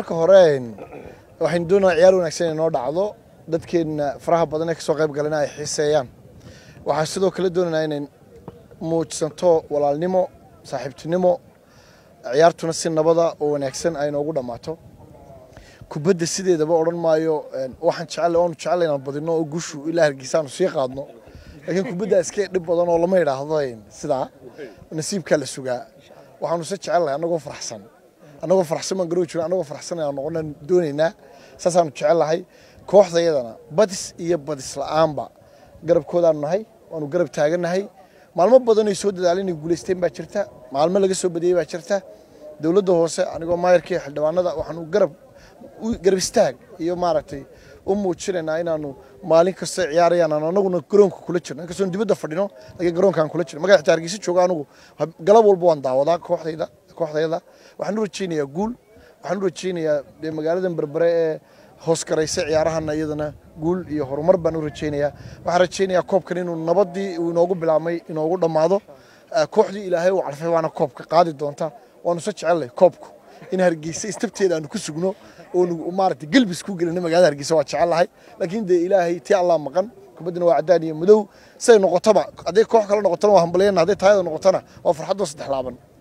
marka hore waxaynu doonaa ciyaar wanaagsan inay noo dhacdo dadkeenna faraha badan ee kasoo qayb galana ay xiiseeyaan waxaa sidoo kale doonaynaa inay muujsanto walaalnimo saaxiibtinimo ciyaartuna si nabada oo wanaagsan ay noogu dhammaato kubadda sideedaba odhan maayo waxaan jecel oonu jecel inaan badino oo gushu ilaa hargeysa aanu sii qaadno laakiin kubadda iska dhib badan oo lama idhaahdo sidaa nasiibkaa la sugaa waxaanu se jecelnahay annagoo faraxsan annagoo faraxsan baan garoo jiro annagoo faraxsan aan noqonaan doonaynaa saasaanu jecellahay kooxdayadana badis iyo badis la'aanba garabkoodaanu nahay waanu garab taagannahay maalmo badan ay soo dadaaleen inay guulaysteen baa jirta maalmo laga soo badiyey baa jirta dowladda hoose anigoo maayarkii xildhibaanada waxaanu garab garab istaag iyo maaragtay u muujinaynaa inaanu maalin kasta ciyaarayaan aan anaguna garoonka kula jirno inkastoon dibadda fadhino laakiin garoonkaan kula jirno magaca xitaa hargeysa jooga anugu galab walba waan daawadaa kooxdayda kooxdayada waxaan u rajaynayaa guul waxaan u rajaynayaa dee magaaladan berbere ee hoos garaysa ciyaarahana iyadana guul iyo horumar baan u rajaynayaa waxaan rajaynayaa koobkan inuu nabadii uu inoogu bilaabmay inoogu dhammaado kooxdii ilaahay uu calfay waana koobka qaadi doonta waanu se jecelnay koobku in hargeysa istabteeda aanu ku sugno oonu maaragtay gelbis ku gelina magaalada hargeysa waa jecellahay laakiin dee ilaahay tii allah maqan kubaddina waa caddaan iyo madow siday noqotaba hadday koox kale noqotona waa hambalyana hadday taayada noqotona waa farxaddoo saddex laaban